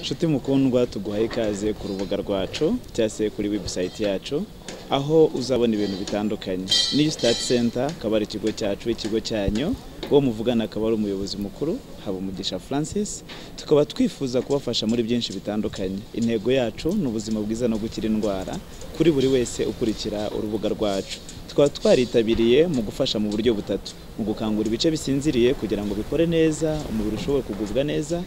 nshuti mukundwa tuguhaye ikaze ku rubuga rwacu cyangwa se kuri webusayiti yacu aho uzabona ibintu bitandukanye niyu sitati senta akaba ari ikigo cyacu ikigo cyanyu uwo muvugana akaba ari umuyobozi mukuru habumugisha francis tukaba twifuza kubafasha muri byinshi bitandukanye intego yacu ni ubuzima bwiza no gukira indwara kuri buri wese ukurikira urubuga rwacu tukaba twaritabiriye mu gufasha mu buryo butatu mu gukangura ibice bisinziriye kugira ngo bikore neza umubiri ushobore kugubwa neza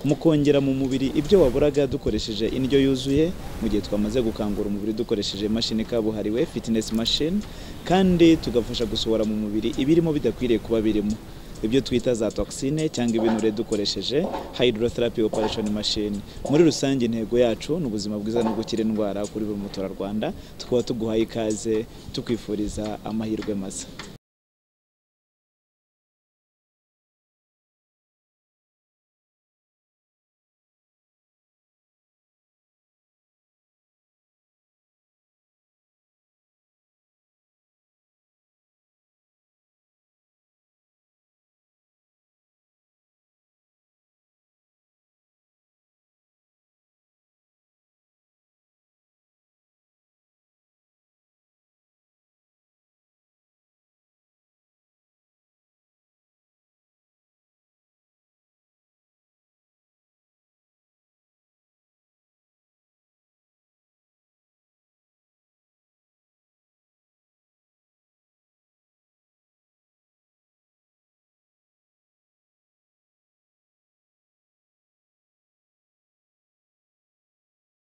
mu kongera mu mubiri ibyo waburaga dukoresheje indyo yuzuye mu gihe twamaze gukangura umubiri dukoresheje imashini kabuhariwe fitinesi mashini kandi tugafasha gusohora mu mubiri ibirimo bidakwiriye kuba birimo ibyo twita za toxine cyangwa ibinure dukoresheje hydrotherapy operation machine muri rusange intego yacu ni ubuzima bwiza no gukira indwara kuri buri muturarwanda tukaba tuguhaye ikaze tukwifuriza amahirwe masa